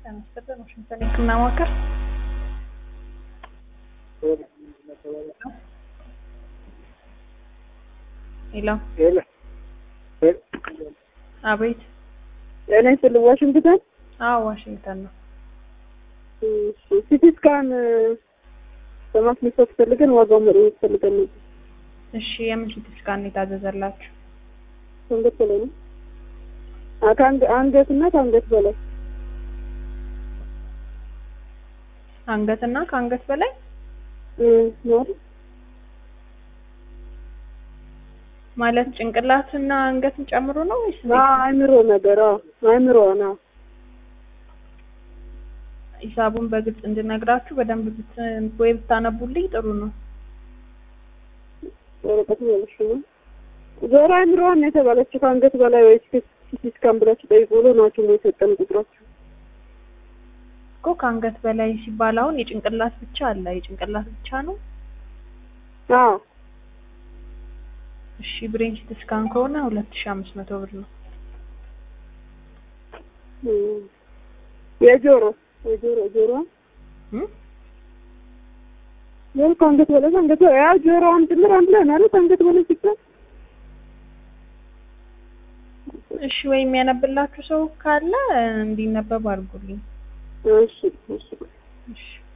ለመስጠት ዋሽንግተን የህክምና ማዕከል ሄሎ ሄሎ አቤት ጤና ይስጥልኝ። ዋሽንግተን አዎ ዋሽንግተን ነው ሲቲ ስካን በማስነሳት ፈልገን ዋጋው መጠየቅ ፈልገን ነበር። እሺ የምን ሲቲ ስካን የታዘዘላችሁ አንገት በላይ ነው። አ- ከአንገ- አንገት እና ከአንገት በላይ አንገትና ከአንገት በላይ እ ነው አይደል? ማለት ጭንቅላትና አንገትን ጨምሮ ነው ወይስ አ አይምሮ ነገር አዎ፣ አይምሮ ነው። ሂሳቡን በግልጽ እንድነግራችሁ በደንብ ብት ወይ ብታነቡልኝ ጥሩ ነው። ወረቀቱ ያለሽ ነው። ዞሮ አይምሮዋን ነው የተባለችው ከአንገት በላይ ወይ ሲቲ ስካን ብላችሁ ጠይቁ ብሎ ናቸው ነው የሰጠን ቁጥራችሁ። እኮ ከአንገት በላይ ሲባል አሁን የጭንቅላት ብቻ አለ። የጭንቅላት ብቻ ነው። አዎ እሺ ብሬን ሲቲ ስካን ከሆነ ሁለት ሺህ አምስት መቶ ብር ነው። እ የጆሮ የጆሮ ጆሮ እም? ጆሮ ከአንገት በላይ ከአንገት በላይ ያው ጆሮዋን ጭምር አንድ ላይ ነው አይደል? ከአንገት በላይ ሲባል እሺ ወይ የሚያነብላችሁ ሰው ካለ እንዲነበብ አድርጉልኝ። እሺ እሺ እሺ